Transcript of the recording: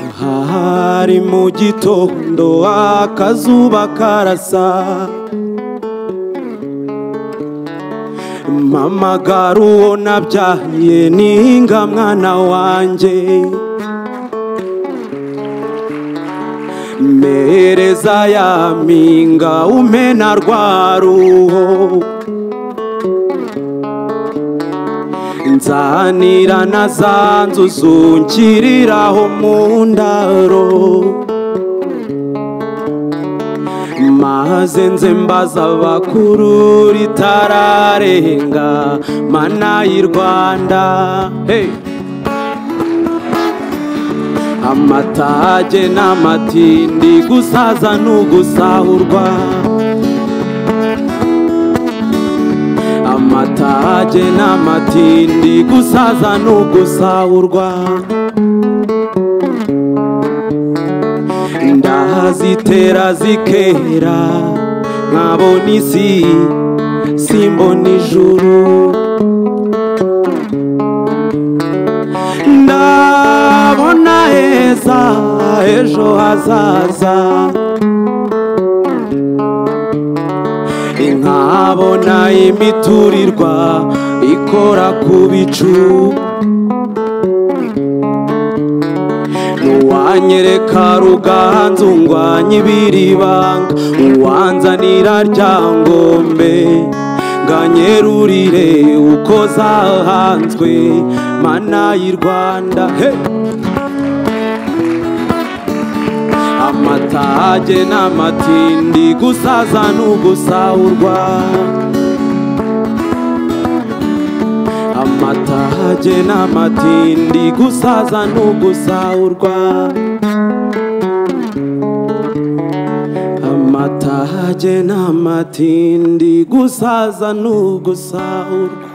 Aha hari mu gitondo akazuba karasa mama gari uwo nabyaye ninga mwana wanjye mpereza ya mpinga umena rwa ruho nzanira na za nzu zungiriraho mu ndaro maze nze mbaza abakuru ritararenga mana y'i rwanda hey. amatage n'amatindi gusaza n'ugusahurwa amatage n'amatindi gusaza n'ugusahurwa ndahazitera zikera nkabona isi simbona ijuru ndabona heza ejo hazaza nkabona imiturirwa ikora ku bicu uwanyereka ruganzu ngwanye ibiribanga uwanzanira rya ngombe nganyerurire uko zahanzwe mana y'i rwanda hey! amatage n'amatindi gusaza n'ugusahurwa amatage n'amatindi gusaza n'ugusahurwa amatage n'amatindi gusaza n'ugusahurwa